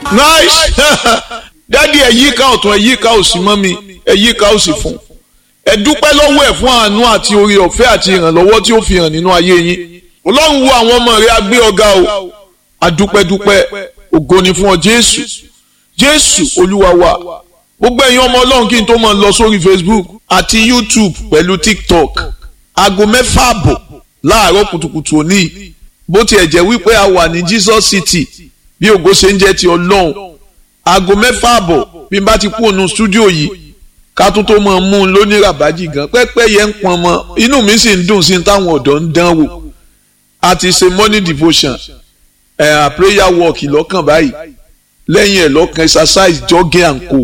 nice dádì ẹ yíká ọ̀tún ẹ yíká òsì mọ́ mi ẹ yíká òsì fún ẹ dúpẹ́ lọ́wọ́ ẹ̀ fún àánú àti oore ọ̀fẹ́ àti ìrànlọ́wọ́ tí ó fi hàn nínú ayé yín ọlọ́run wo àwọn ọmọ rẹ agbé ọ̀gá o adúpẹ́dúpẹ́ ògo ni fún ọ jésù jésù olúwa wa gbogbo ẹ̀yin ọmọ ọlọ́run kí n tó máa lọ sórí facebook àti youtube pẹ̀lú tiktok aago mẹ́fà àbọ̀ láàárọ̀ kùtùkùtù òní bó tiẹ̀ jẹ́ wípé a wà ní jesus city bí ògo ṣe ń jẹ́ ti ọlọ́run aago mẹ́fà àbọ̀ bí n bá ti kú ònú stúdíò yìí ká tó tó máa mú un lóní ràbájì gan pẹ́pẹ́ yẹn ń pọn mọ́ inú mi sì ń dùn sí táwọn ọ̀dọ́ ń dán wò a ti ṣe morning devotion ẹ̀ uh, prayer walk lọ́kàn báyìí lẹ́yìn ẹ̀ lọ́kàn exercise jogging and co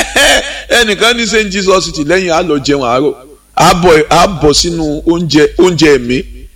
ẹnìkan ní st jesus city lẹ́yìn á lọ jẹun àárọ̀ á bọ̀ sínú oúnjẹ oúnjẹ ẹ̀mí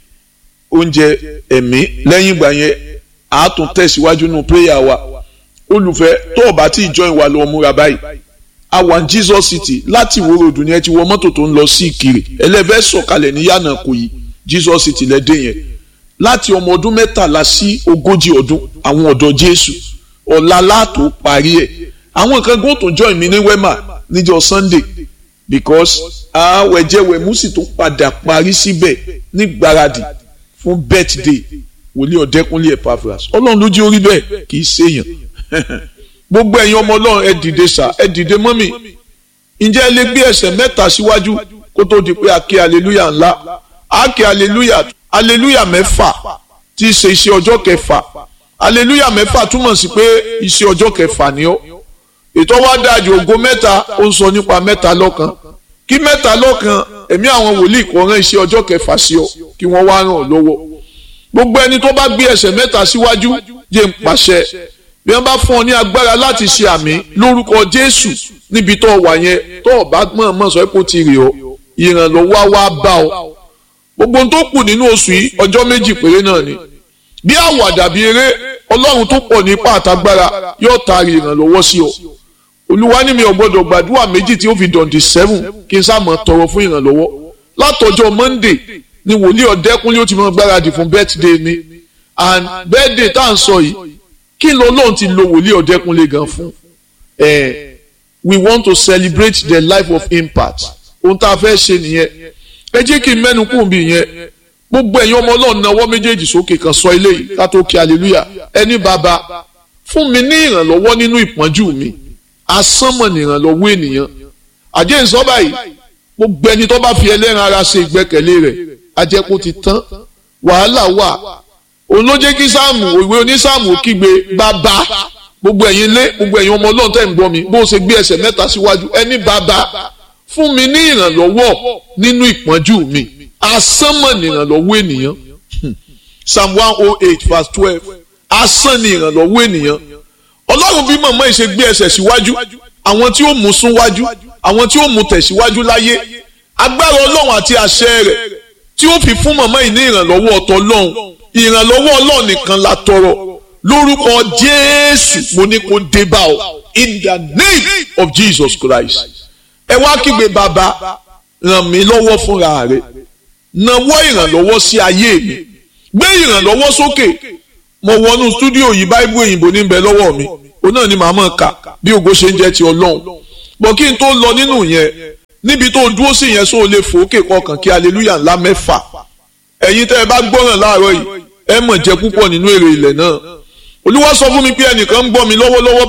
oúnjẹ ẹ̀mí lẹ́yìn ìgbà yẹn á tún tẹ̀síwájú nínú prayer wa olùfẹ́ tó o bá tí ì join wa lọ múra báyìí a wà ní jesus city láti ìwó ròdù ni ẹ ti wọ mọ́tò tó ń lọ sí ìkirè ẹlẹ́fẹ́ sọ̀kalẹ̀ ní yànnà kò yí jesus city lẹ́dẹ̀ yẹn láti ọmọ ọdún mẹ́tàlá sí ogójì ọdún àwọn ọ̀dọ́ jésù ọ̀la láàtò parí ẹ̀ àwọn kan gbọ́n tó join mi ní wema níjọ́ sunday because àwẹ̀jẹ̀wẹ̀ mùsì tó padà parí síbẹ̀ ní gbáradì fún birthday wòlíì ọ̀dẹ́kunlé epaphras ọlọ́run ló jí orí bẹ́ẹ̀ kì í ṣèyàn gbogbo ẹ̀yin ọmọ ọlọ́run ẹ dìde sà ẹ dìde mọ́mì ǹjẹ́ ẹ lè gbé ẹsẹ̀ mẹ́ta síwájú kó tó di pé a ké aleluya ńlá a ké aleluya aleluya mẹ́fà tí í ṣe iṣẹ́ ọjọ́ kẹfà aleluya mẹ́fà túmọ̀ sí pé iṣẹ́ ọjọ́ kẹfà ni ó ètò wa dájú ògo mẹ́ta ó ń sọ nípa mẹ́ta lọ́kan kí mẹ́ta lọ́kan ẹ̀mí àwọn wòlíì kò rán iṣẹ́ ọjọ́ kẹfà sí ọ kí wọ́n wá ràn ọ́ lọ́wọ́ gbogbo ẹni tó bá gbé ẹsẹ̀ mẹ́ta síwájú jẹ́ ń pàṣẹ bí wọ́n bá fún ọ ní agbára láti ṣe àmì lórúkọ Jésù níbi tó wà yẹn tó o bá mọ̀ọ́mọ̀ sọ pé ó ti rè ọ́ ìrànlọ́wọ́ wá bá ọ gbogbo ohun tó kù nínú oṣù yìí ọjọ́ méjì péré náà ni bí àwàdà bí eré ọlọ́run tó pọ̀ nípa àtagbára yóò taari ìrànlọ́wọ́ sí ọ olúwa ní mi ò gbọ́dọ̀ gbàdúrà méjì tí ó fi dọ̀ǹdì seven kí n sáàmọ̀ tọrọ fún ìrànlọ́wọ́ látọjọ́ monday ni wòlíì ọ̀dẹ́kúnlé ó ti mọ gbáradì fún birthday mi and birthday tá à ń sọ yìí kí ló lóun ti lo wòlíì ọ̀dẹ́kúnlé gan fún ẹ we want to celebrate the life of impact ohun tá a fẹ́ ṣe nìyẹn ẹ jẹ́ kí n mẹ́nu kún bí yẹn gbogbo ẹ̀yin ọmọ ọlọ́run náwó méjèèjì sókè kan sọ ilé yìí ká tó kí aleluya ẹni bàbá fún mi ní ìrànlọ́wọ́ nínú ìpọ́njú mi asánmọ̀ ní ìrànlọ́wọ́ ènìyàn àjẹ́ ìsọ́ báyìí gbogbo ẹni tó bá fi ẹlẹ́ran ara ṣe ìgbẹ́kẹ̀lé rẹ̀ ajẹ́kù ti tán wàhálà wà òun ló jẹ́ kí sáàmù òwe onísáàmù kígbe bàbá gbogbo ẹ̀yin lé gbogbo ẹ̀yin ọmọ ọlọ́run tẹ̀ ń gbọ́ mi bó ṣe gbé ẹsẹ̀ mẹ́ta síwájú ẹni bàbá fún mi ní ìrànlọ́wọ́ nínú ìpọ́njú mi asánmọ̀ ní ìrànlọ́wọ́ ènìyàn psalm one oh eight verse twelve asán ní ìrànlọ́wọ́ ènìyàn ọlọ́run bí màmá yìí ṣe gbé ẹsẹ̀ síwájú àwọn tí ó mú sún wájú àwọn tí ó mú tẹ̀síwájú láyé agbára ọlọ́run àti àṣẹ rẹ̀ tí ó fi fún màmá yìí ní ìrànlọ́wọ́ ọ̀tọ̀ ọlọ́run ìrànlọ́wọ́ ọlọ́run nìkan la tọrọ lórúkọ jésù mo ní kó dé bá ọ in the name of jesus christ ẹ wá kígbe bàbá ràn mí lọ́wọ́ fúnra rẹ̀ nawọ́ ìrànlọ́wọ́ sí ayé mi gbé ìrànlọ́wọ́ sókè mo wọnú stúdíò yìí báíbù òyìnbó ní bẹ lọ́wọ́ mi òun náà ni màá mọ̀ ká bí ògo ṣe ń jẹ́ ti ọlọ́run bọ̀ kí n tó lọ nínú yẹn níbi tó dúró sí yẹn sóò lè fòókè kọkàn kí aleluya ńlá mẹ́fà ẹ̀yin tẹ́ ẹ bá gbọ́ràn láàárọ̀ yìí ẹ mọ̀ jẹ́ púpọ̀ nínú èrè ilẹ̀ náà olúwa sọ fún mi pé ẹnìkan ń gbọ́ mi lọ́wọ́lọ́wọ́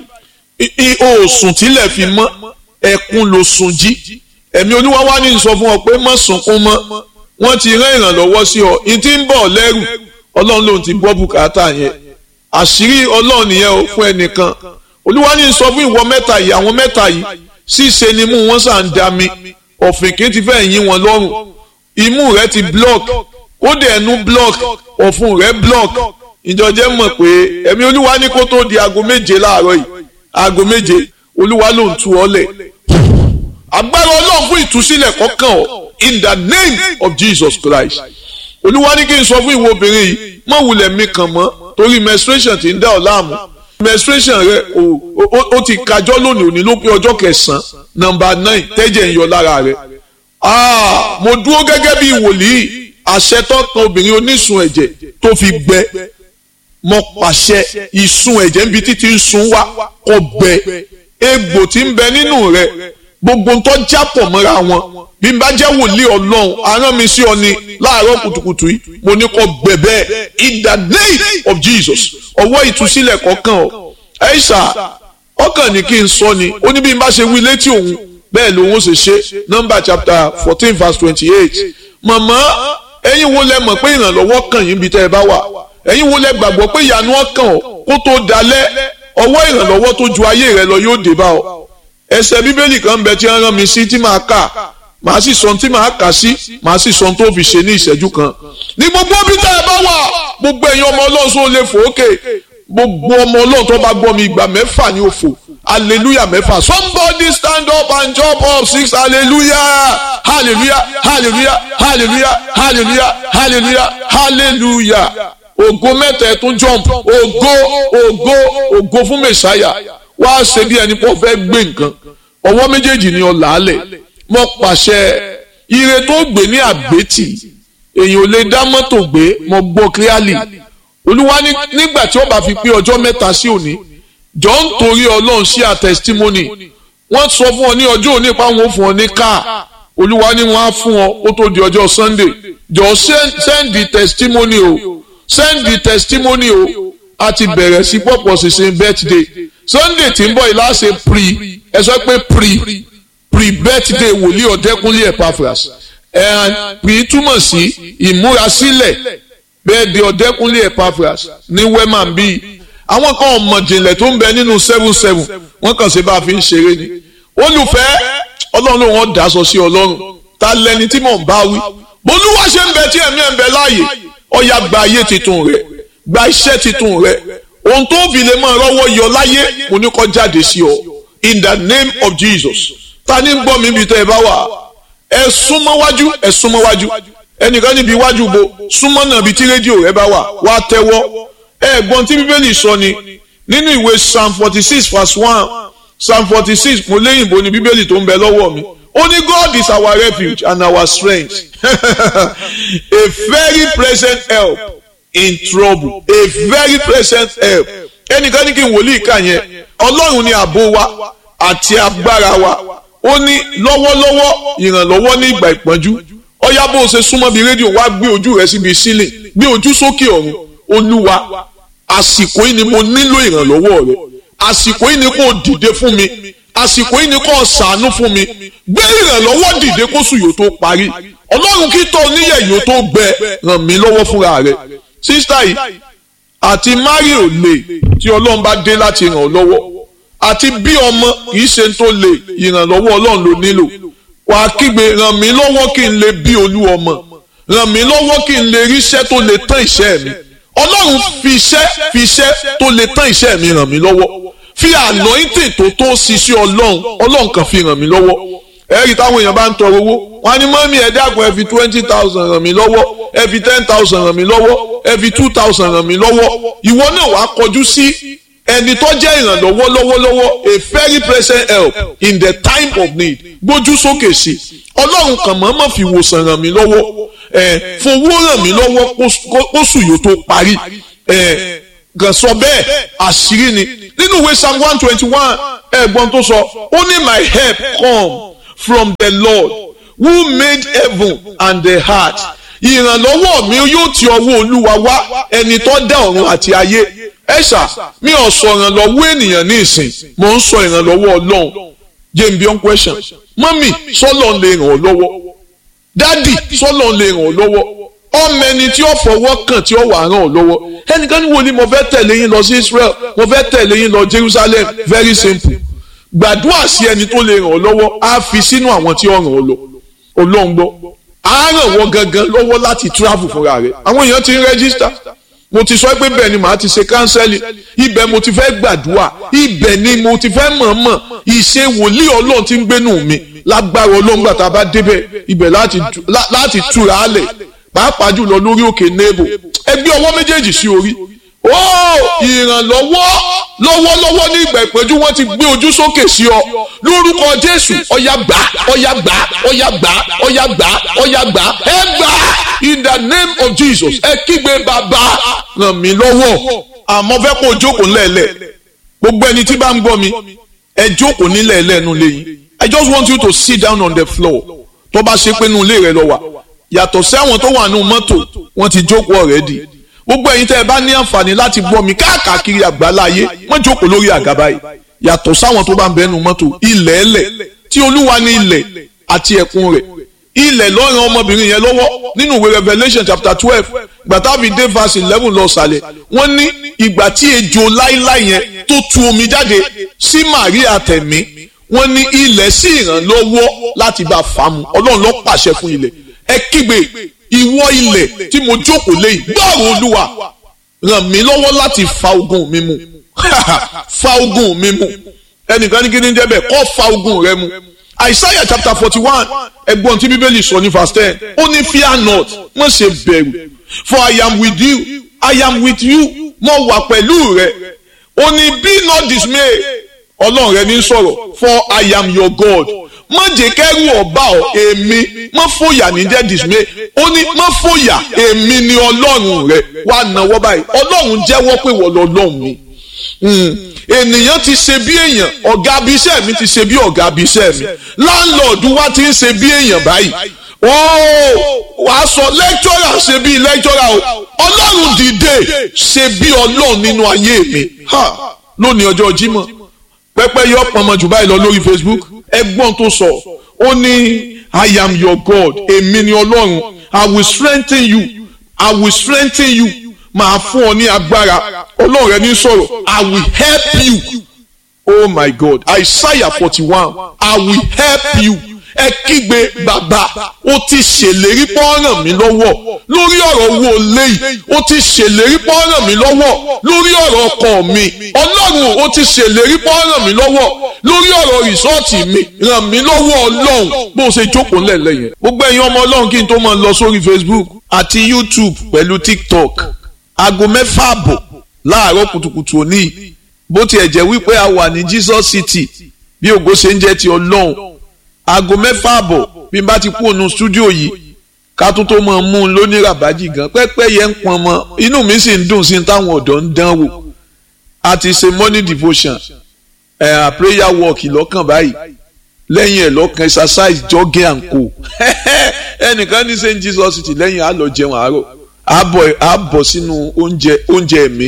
báyìí oòsùn tílẹ̀ fi mọ́ ẹkún ló sun jí ẹ̀mí olúwa wá ní sọ fún ọ pé má sunkún mọ́ wọ́n ti rán ìrànlọ́wọ́ sí ọ ní tí ń bọ̀ lẹ́rù ọlọ́run lòun ti gbọ́ bùkátà yẹn àṣírí ọlọ́run nìyẹn o fún ẹnìkan olúwa ní sọ fún ìwọ mẹ́ta yìí àwọn mẹ́ta yìí ṣíṣe ni mú wọn sàn dá mi ọ̀fìnkì ti fẹ́ yín wọn lọ́rùn imú rẹ ti block kódà ẹnu block ọ̀fun rẹ block ìjọjẹ́ mọ̀ pé ẹ̀mí olúwa ní kó tó di aago méje láàárọ̀ yìí aago méje olúwa ló ń tu ọ lẹ̀ agbára ọlọ́run fún ìtúsílẹ̀ kọ́kàn ọ in the name of Jesus Christ olúwa ní kí n sọ fún ìwọ obìnrin yìí mọ̀ wulẹ̀ mi kàn mọ́ torí menstruation ti ń dá ọ láàmú menstruation rẹ o ti kájọ́ lónìí òní ló pé ọjọ́ kẹsàn-án nọ́mbà nine tẹ́jẹ̀ ń yọ lára rẹ mo dúró gẹ́gẹ́ bí wòlíì àṣẹ tó kan obìnrin onísun ẹ̀jẹ̀ tó fi gbẹ mo pàṣẹ ìsun ẹ̀jẹ̀ níbi títí ń sun wá kó gbẹ egbò tí ń bẹ nínú rẹ gbogbo ń tọ́ jápọ̀ mọ́ra wọn bí n bá jẹ́ wòlíì ọlọ́run arán mi sí ọ ni láàárọ̀ kùtùkùtù yìí mo ní kó gbẹ bẹ́ẹ̀ in the name of Jesus ọwọ́ ìtúsílẹ̀ kọ̀ọ̀kan ọ ẹ̀ṣà ọkàn ní kí n sọ ni ó ní bí n bá ṣe wí létí òun bẹ́ẹ̀ lòun ó ṣe ṣe nọ́mbà chapter fourteen verse twenty-eight màmá ẹ̀yin wo lẹ mọ̀ pé ìrànlọ́wọ́ kàn yín bí tẹ́ ẹ bá wà ẹ̀yin wo lẹ gbàgbọ́ pé ìyanu ọkàn ọ kó tó dalẹ̀ ọwọ́ ìrànlọ́wọ́ tó ju ayé rẹ lọ yóò dé bá ọ ẹsẹ̀ bíbélì kan bẹ tí wọ́n rán mi sí tí màá kà màá sì sọ tí màá kà sí màá sì sọ tó fi ṣe ní ìṣẹ́jú kan ní gbogbo bí tẹ́ ẹ bá wà gbogbo ẹ̀yin ọmọ ọlọ́run sọ lè fò ókè gbogbo ọmọ ọlọ́run tó bá gbọ́ mi ìgbà mẹ́fà ní òfò hallelujah mẹ́fà somebody stand up and jump up six hallelujah hallelujah hallelujah hallelujah hallelujah hallelujah hallelujah ògo mẹ́ta ẹ̀ tún jump ògo ògo ògo fún mẹ́sàáyà wá ṣe bí ẹni pọ̀ fẹ́ gbé nǹkan ọwọ́ méjèèjì ni ọ̀là alẹ̀ mo pàṣẹ ire tó gbé ní àgbétì èyàn ò lè dá mọ́tò gbé mo gbọ́ clearly olúwa nígbà tí ó bá fi pé ọjọ́ mẹ́ta sí òní jọ ń torí ọlọ́run sí a testimony wọ́n sọ fún ọ ní ọjọ́ òní pa wọn fún ọ ní káà olúwa ni wọ́n á fún ọ ó tó di ọjọ́ sunday jọ send the testimony o send the testimony o a ti bẹ̀rẹ̀ sí pọ̀pọ̀ sísìn birthday sunday tí ń bọ̀ yìí láṣẹ pre ẹ sọ pé pre pre birthday wòlíì ọ̀dẹ́kúnlé epaphras ẹ̀ pre túmọ̀ sí ìmúrasílẹ̀ bẹ́ẹ̀ di ọ̀dẹ́kúnlé epaphras ní wema bíi àwọn kan ọmọ jìnlẹ̀ tó ń bẹ nínú seven seven wọ́n kàn ṣe bá a fi ń ṣeré ni olùfẹ́ ọlọ́run ló wọ́n daṣọ sí ọlọ́run ta lẹni tí mò ń bá wí bolúwa ṣe ń bẹ tí ẹ̀mí ẹ̀ ń bẹ láàyè ọ̀yà gba ayé titun rẹ̀ gba iṣẹ́ titun rẹ̀ ohun tó fi lè máa rọ́wọ́ yọ láyé mo ní kó jáde sí ọ in the name of Jesus ta ni ń gbọ́ mi ibi tẹ́ ẹ bá wà ẹ súnmọ́ wájú ẹ súnmọ́ wájú ẹnìkan níbi iwájú bo súnmọ́ náà ibi tí rédíò rẹ bá wà wá tẹ́wọ́ ẹ̀gbọ́n tí bíbélì sọ ni nínú ìwé psalm forty six verse one psalm forty six mo léyìnbó ni bíbélì tó ń bẹ lọ́wọ́ mi ó ní God is our refuge and our strength a very present help in trouble a very present help ẹnìkan ní kí n wòlíì kà yẹn ọlọ́run ni ààbò wa àti agbára wa ó ní lọ́wọ́lọ́wọ́ ìrànlọ́wọ́ ní ìgbà ìpọ́njú ọ̀yá bó o ṣe súnmọ́ bí rédíò wá gbé ojú rẹ síbi sílẹ̀ gbé ojú sókè ọ̀run olúwa àsìkò yìí ni mo nílò ìrànlọ́wọ́ rẹ àsìkò yìí ni kò dìde fún mi àsìkò yìí ni kò ṣàánú fún mi gbé ìrànlọ́wọ́ dìde kó sùn yóò tó parí ọlọ́run kí tó oníyẹ̀ yóò tó gbẹ ràn mí lọ́wọ́ fúnra rẹ sísítà yìí àti mari ò lè tí ọlọ́run bá dé láti ràn ọ́ lọ́wọ́ àti bí ọmọ kìí ṣe tó lè ìrànlọ́wọ́ ọlọ́run ló nílò wà á kígbe ràn mí lọ́wọ́ kí n lè bí olú ọmọ ràn mí lọ́wọ́ kí n lè ríṣẹ́ tó lè tán ìṣẹ́ mi ọlọ́run fi iṣẹ́ fi iṣẹ́ tó lè tán iṣẹ́ mi ràn mí lọ́wọ́ fi anointing tó tó ṣiṣẹ́ ọlọ́run ọlọ́run kan fi ràn mí lọ́wọ́ ẹ̀rí táwọn èèyàn bá ń tọrọ owó wọn ní mọ́mí ẹ dákun ẹ fi twenty thousand ràn mí lọ́wọ́ ẹ fi ten thousand ràn mí lọ́wọ́ ẹ fi two thousand ràn mí lọ́wọ́ ìwọ náà wàá kọjú sí ẹni tó jẹ́ ìrànlọ́wọ́ lọ́wọ́lọ́wọ́ a very present help in the time of need gbójú sókè sí ọlọ́run kan mọ̀ọ́mọ̀ fi wòsàn ràn mí lọ́wọ́ ẹ̀ fowó ràn mí lọ́wọ́ kóṣù yóò tó parí ẹ̀ kàn sọ bẹ́ẹ̀ àṣírí ni nínú ìwé psalm one twenty one ẹ̀gbọ́n tó sọ ó ní my help come from the lord who made heaven and the heart ìrànlọ́wọ́ mi yóò ti ọwọ́ olúwa wá ẹni tó dá ọ̀run àti ayé ẹ̀ṣà mi ò sọ ìrànlọ́wọ́ ènìyàn ní ìsìn mò ń sọ ìrànlọ́wọ́ ọlọ́run jane beyond question mọ́mì sọ́lọ́ lè ràn ọ́ lọ́wọ́ dádì sọ́lọ́ lè ràn ọ́ lọ́wọ́ ọmọ ẹni tí ó fọwọ́ kàn tí ó wà ràn ọ́ lọ́wọ́ ẹnìkan ní wo ni mo fẹ́ tẹ̀lé yín lọ sí Israel mo fẹ́ tẹ̀lé yín lọ Jerusalem very simple gbàdúrà sí ẹni tó lè ràn ọ́ lọ́wọ́ á fi sínú àwọn tí ó ràn ọ́ lọ ọlọ́run gbọ́ á ràn wọ́n gangan lọ́wọ́ láti travel fúnra rẹ̀ àwọn èèyàn ti ń rẹ́gísítà mo ti sọ pé bẹ́ẹ̀ ni màá ti ṣe kánsẹ́lì ibẹ̀ mo ti fẹ́ gbàdúrà ibẹ̀ ni mo ti fẹ́ mọ̀ọ́mọ̀ ìṣe wòlíì ọlọ́run ti ń gbénú mi lágbára ọlọ́run gbà tá a bá débẹ̀ ibẹ̀ láti túra á lẹ̀ pàápàá jùlọ lórí òkè nebo ẹgbẹ́ ọwọ́ méjèèjì sí orí ó ìrànlọ́wọ́ lọ́wọ́lọ́wọ́ ní ìgbà ìpẹ́jú wọ́n ti gbé ojú sókè sí ọ lórúkọ jésù ọ̀yà gbà ọ̀yà gbà ọ̀yà gbà ọ̀yà gbà ọ̀yà gbà ẹ gbà in the name of jesus ẹ kígbe bàbá ràn mí lọ́wọ́ àmọ́ fẹ́ kó o jókòó ńlẹ̀ẹ́lẹ̀ gbogbo ẹni tí bá ń gbọ́ mi ẹ jókòó nílẹ̀ẹ́lẹ̀ nu lẹ́yìn I just want you to sit down on the floor tó bá ṣe pé inú ilé rẹ lọ wà yàtọ̀ sí àwọn tó wà nínú mọ́tò wọ́n ti jókòó already gbogbo ẹ̀yin tẹ́ ẹ bá ní àǹfààní láti gbọ́ mi káàkiri àgbáláyé wọ́n jókòó lórí àga báyìí yàtọ̀ sáwọn tó bá ń bẹ́nu mọ́tò ilẹ̀ ẹlẹ̀ tí olúwa ní ilẹ̀ àti ẹ̀kún rẹ̀ ilẹ̀ lọ́rùn ọmọbìnrin yẹn lọ́wọ́ nínú ìwé Revelation chapter twelve gbàtàbí dé verse eleven lọ sàlẹ̀ wọ́n ní ìgbà tí ejò láíláí yẹn tó tu omi jáde sí Màríà tẹ̀mí wọ́n ní ilẹ̀ sí ìrànlọ́wọ́ láti bá a fà mu ọlọ́run ló pàṣẹ fún ilẹ̀ ẹ kígbe ìwọ ilẹ̀ tí mo jókòó lé gbọ́rọ̀ olúwa ràn mí lọ́wọ́ láti fa ogun mi mu fa ogun mi mu ẹnìkan ní kí ni jẹ́ bẹ́ẹ̀ kọ́ fa ogun rẹ mu Isaiah chapter forty one ẹgbọ́n tí bíbélì sọ ní verse ten ó ní fear not má ṣe bẹ̀rù for I am with you I am with you mo wà pẹ̀lú rẹ ó ní be not dismay ọlọ́run rẹ ní sọ̀rọ̀ for I am your God má jẹ́ kẹ́rù ọba ọ èmi má fòyà ní jẹ́ dismay ó ní má fòyà èmi ni ọlọ́run rẹ wà náwó báyìí ọlọ́run jẹ́wọ́ pé wọ́n lọ́lọ́run mi ènìyàn ti ṣe bí èèyàn ọ̀gá abiṣẹ́ mi ti ṣe bí ọ̀gá abiṣẹ́ mi láńlọ́ọ̀dù wa ti ń ṣe bí èèyàn báyìí ooo wàá sọ lẹ́kítọ́rà ṣe bí lẹ́kítọ́rà o ọlọ́run dìde ṣe bí ọlọ́run nínú ayé mi lónìí ọjọ́ Jímọ̀ pẹ́pẹ́ yọ pọnmọ jù báyìí lọ lórí Facebook ẹgbọ́n tó sọ ó ní I am your God èmi ni ọlọ́run I will strengthen you I will strengthen you máa fún ọ ní agbára ọlọ́run rẹ ní sọ̀rọ̀ I will help you oh my God Isaiah forty one I will help you ẹ kígbe bàbá ó ti ṣèlérí pọ́nrán mi lọ́wọ́ lórí ọ̀rọ̀ owó léyìí ó ti ṣèlérí pọ́nrán mi lọ́wọ́ lórí ọ̀rọ̀ ọkọ mi ọlọ́run ó ti ṣèlérí pọ́nrán mi lọ́wọ́ lórí ọ̀rọ̀ rìsọ́ọ̀tì mi ràn mí lọ́wọ́ ọlọ́run bó ṣe jókòó ńlẹ̀lẹ̀ yẹn gbogbo ẹ̀yin ọmọ ọlọ́run kí n tó máa lọ sórí Facebook àti YouTube pẹ̀lú TikTok aago mẹ́fà àbọ̀ láàárọ̀ kùtùkùtù òní bó tiẹ̀ jẹ́ wípé a wà ní Jesus City bí ògo ṣe ń jẹ́ ti ọlọ́run aago mẹ́fà àbọ̀ bí n bá ti kú ònú stúdíò yìí ká tó tó máa mú un lóní ràbájì gan pẹ́pẹ́ yẹn ń pọn mọ́ inú mi sì ń dùn sí táwọn ọ̀dọ́ ń dán wò a ti ṣe morning devotion ẹ̀ uh, prayer walk lọ́kàn báyìí lẹ́yìn ẹ̀ lọ́kàn exercise jogging and co ẹnìkan ní St Jesus City lẹ́yìn á lọ jẹun àárọ̀ á bọ̀ sínú oúnjẹ oúnjẹ ẹ̀mí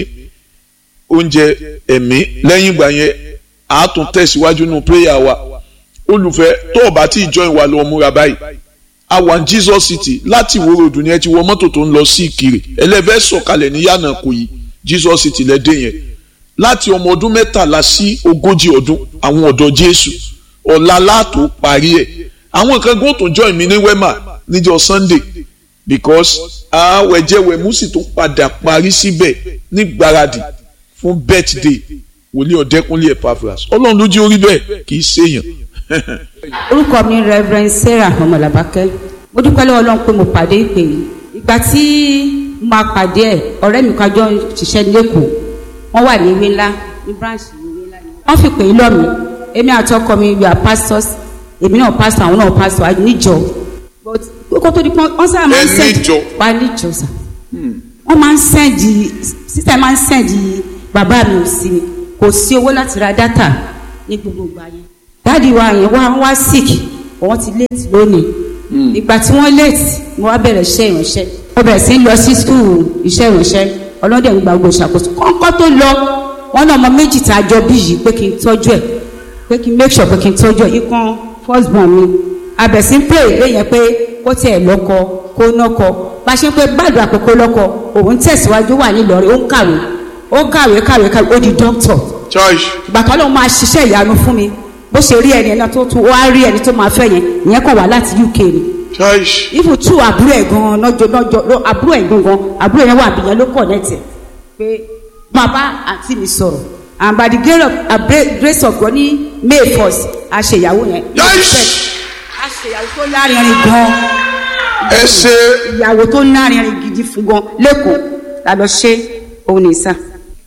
oúnjẹ ẹ̀mí lẹ́yìn ìgbà yẹn á tún tẹ̀síwájú nínú prayer wa olùfẹ́ tó o bá tí ì join wa lọ múra báyìí a wà ní Jesus City láti ìwó ròdù ni ẹ ti wọ mọ́tò tó ń lọ sí Ìkirè ẹlẹ́fẹ́ sọ̀kalẹ̀ ní yànnà kò yí Jesus City lẹ́dẹ̀ yẹn láti ọmọ ọdún mẹ́tàlá sí ogójì ọdún àwọn ọ̀dọ́ Jésù ọ̀la látò parí ẹ̀ àwọn kan gbọ́n tó join mi ní wema níjọ́ Sunday because àwẹ̀jẹ̀wẹ̀mú sì tó padà parí síbẹ̀ ní gbáradì fún birthday wòlíì ọ̀dẹ́kúnlé Epaphras ọlọ́run ló jí orí bẹ́ẹ̀ kì í ṣèyàn orúkọ mi reverend sarah ọmọlàbákẹ́ mo dúpẹ́ lọ́wọ́ ọlọ́run pé mo pàdé ìpè yìí ìgbà tí mo máa pàdé ẹ̀ ọ̀rẹ́ mi kájọ ṣiṣẹ́ lẹ́kọ̀ọ́ wọ́n wà ní ìwé ńlá ní branch ìwé ńlá ni wọ́n fi pè é lọ́ mi èmi àti ọkọ mi we are pastors èmi náà pastor àwọn náà pastor níjọ but kókó tó di pọ́n wọ́n sábà máa ń send wá níjọ sà wọ́n máa ń send sísè máa ń send bàbá mi ò sí mi kò sí owó láti ra data ní gbogbo ìgbà yẹn dáàdi wa yẹn wá wá sick wọ́n ti late lónìí ìgbà tí wọ́n late mo wá bẹ̀rẹ̀ iṣẹ́ ìránṣẹ́ mo bẹ̀rẹ̀ sí lọ sí school iṣẹ́ ìránṣẹ́ ọlọ́dẹ̀ ń gba gbogbo ìṣàkóso kọ́ńkọ́ tó lọ wọ́n náà ọmọ méjì tá a jọ bí yìí pé kí n tọ́jú ẹ̀ pé kí n make sure pé kí n tọ́jú ẹ̀ ikán first born mi abẹ̀sí pray lẹ́yìn pé kó tiẹ̀ lọ́kọ kó nọ́kọ bá a ṣe ń pé gbàdúrà àkókò lọ́kọ òun tẹ̀síwájú wà nílọrin ó ń kàwé ó kàwé kàwé kàwé ó di doctor ìgbà tó lóun máa ṣiṣẹ́ ìyanu fún mi bó ṣe rí ẹni náà tó tún wá rí ẹni tó máa fẹ́ yẹn ìyẹn kàn wá láti UK ni. ifu tú àbúrò ẹ̀ gan-an lọ́jọ́ lọ́jọ́ àbúrò ẹ̀ gan-an àbúrò yẹn wà bìyẹn ló connect ẹ̀ pé máa bá àǹtí mi sọ̀rọ̀ and by the grace of, uh, grace of God ní May first a ṣe ìyàwó yẹn. a ṣe ìyàwó tó lárinrin gan-an. ẹ ṣe. ìyàwó tó lárinrin gidi fún gan lẹ́kọ̀ọ́ la lọ ṣe òun ní sá.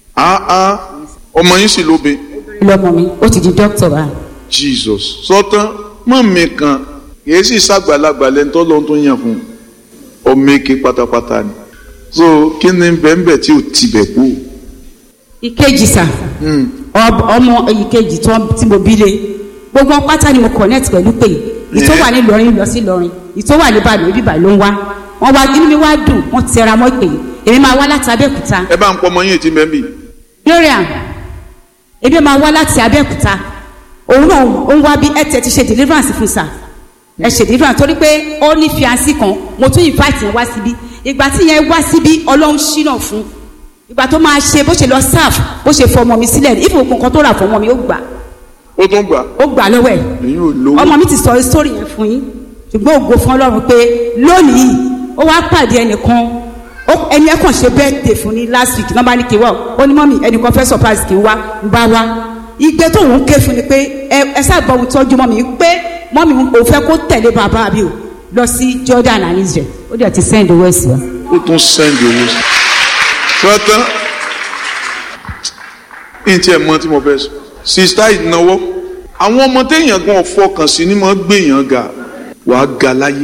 ọmọ yín sì lóbe. lọmọ mi ó ti di dókítà báyìí jesus sọtán mọ mi kan kìí sì ṣàgbàlagbà lẹńtọ́ lọ́n tó yàn fún ọmọ èké pátápátá ni so kí ni bẹ́ẹ̀nbẹ́ẹ̀ tí ò tibẹ̀ kú ìkejì sà ọb- ọmọ ìkejì tó tí mo bí lé gbogbo wọn pátá ni mo connect pẹ̀lú pé ìtò wà ní Ìlọrin lọ sí Ìlọrin ìtò wà ní Ìbàdàn ibi Ìbàdàn ló ń wá wọn wá inú mi wá dùn wọn tẹra mọ́ pé èmi máa wá láti Abẹ́òkúta ẹ bá ń pọ ọmọ yín ètí mẹ́bí Gloria èmi máa wá láti Abẹ́òkúta òun náà ó ń wá bí ẹ tẹ ti ṣe deliverance fún sà ẹ ṣe deliverance torí pé ó ní fiancé kan mo tún invite yẹn wá síbí ìgbà tí yẹn wá síbí Ọlọ́run ṣínà fún ìgbà tó máa ṣe bó ṣe lọ serve bó ṣe fọmọ mi sílẹ̀ ìfowó nǹkan tó rà fọmọ mi ó gbà ó tún gbà ó gbà lọ́wọ́ ẹ̀ èyí ò lówó ọmọ mi ti sọ sórí yẹn fún yín ṣùgbọ́n ògo fún Ọlọ́run pé lónìí ó wá pàdé ẹnìkan ó- ẹni ẹ kàn ṣe birthday fún ní last week nọ́mbà ní kí n wá ó ní mọ́mì ẹnìkan fẹ́ surprise kí n wá ń bá wá igbe tó ń ké fún ni pé ẹ ẹ sábà ohun tọ́jú mọ́mì pé mọ́mì ò fẹ́ kó tẹ̀lé bàbá mi o lọ sí Jordan and Israel ó dẹ̀ ti send owó ẹ̀sìn wa. ó tún sẹ́ndì owó sí tọ́tán ní tí ẹ mọ tí mo fẹ́ sọ sista ìnáwó àwọn ọmọ téèyàn gan fọkàn sí ni mo gbèyàn ga wàá ga láyé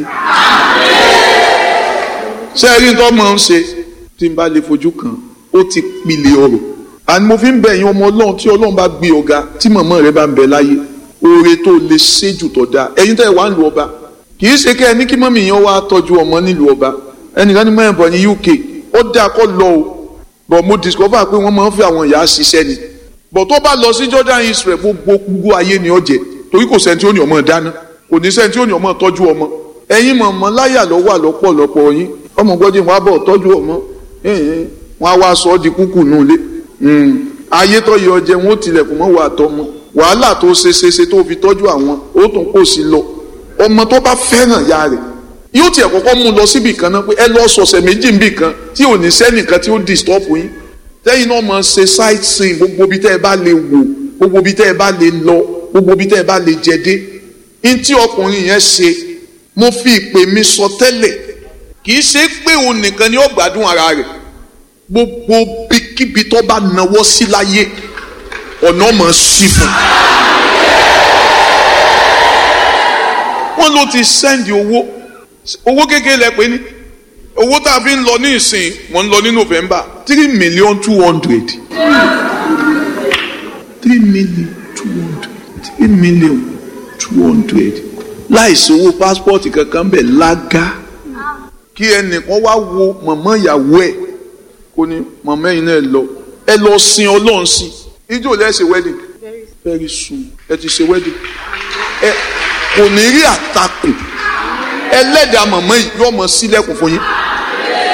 ṣé ẹ rí tó máa ń ṣe tí n bá lè fojú kan ó ti pilẹ̀ ọ̀rọ̀ àni mo fi ń bẹ̀ yín ọmọ ọlọ́run tí ọlọ́run bá gbé ọ̀gá tí màmá rẹ bá ń bẹ láyé oore tó lè ṣe jù tó dáa ẹ̀yin tẹ́ ẹ wá ń lu ọba kì í ṣe kẹ́ ẹ ní kí mọ́mì yẹn wá tọ́jú ọmọ nílùú ọba ẹnìkan ní mẹ́rin bọ̀ ní UK ó dáa kọ́ lọ o bọ̀ mo discover pé wọ́n máa ń fi àwọn ìyá ṣiṣẹ́ ni bọ̀ tó bá lọ sí Jordan Israel gbogbo gbogbo ayé ni ọ̀jẹ̀ torí kò sẹ́ni tí ó ní ọmọ dáná kò ní sẹ́ni tí ó ní ọmọ tọ́jú ọmọ ẹ̀yin mọ̀mọ́ láyà lọ́wọ́ àlọ́pọ̀lọpọ̀ yín ọmọ gbọ́dọ̀ wọn á bọ̀ tọ́jú ọmọ ẹ̀hìn, wọn á wá sọ ọ́ di kúkú nù lé ayé tó yẹ ọjẹ wọn ó tilẹ̀kùn mọ́ wà tọmọ wàhálà tó ṣe ṣe ṣe tó fi tọ́jú àwọn ó tún kó sí lọ ọmọ tó bá fẹ́ràn ya rẹ̀ yóò tiẹ̀ kọ́kọ́ mú un lọ síbì kan náà pé ẹ lọ sọ̀sẹ̀ méjì níbì kan tí ò ní sẹ́nìkan tí ó disturb yín tẹ́yìn náà máa ṣe sightseeing gbogbo ibi tẹ́ ẹ bá lè wò gbogbo ibi tẹ́ ẹ bá lè lọ gbogbo ibi tẹ́ ẹ bá lè jẹ dé ní tí ọkùnrin yẹn ṣe mo fi ìpè mi sọ tẹ́lẹ̀ kì í ṣe pé òun nìkan ni ó gbádùn ara rẹ̀ gbogbo bíkíbi tó bá nawọ́ sí láyé ọ̀nà mọ̀ sí fún wọ́n ló ti sẹ́ndì owó owó kékeré lẹ pé ní owó tá a fi ń lọ ní ìsìn mọ̀ ń lọ ní November three million two hundred three million two hundred three million two hundred láìsí owó pásítọ̀tì kankan bẹ̀ lága kí ẹnìkan wá wo mọ̀mọ́ ìyàwó ẹ̀ kó ní mọ̀mọ́ ẹ̀yin náà lọ ẹ lọ sin ọlọ́run sí ijó lẹ́sẹ̀ wedding very soon ẹ ti ṣe wedding ẹ kò ní rí àtakò ẹlẹ́dàá mọ̀mọ́ yìí yóò mọ sílẹ̀kùn fún yín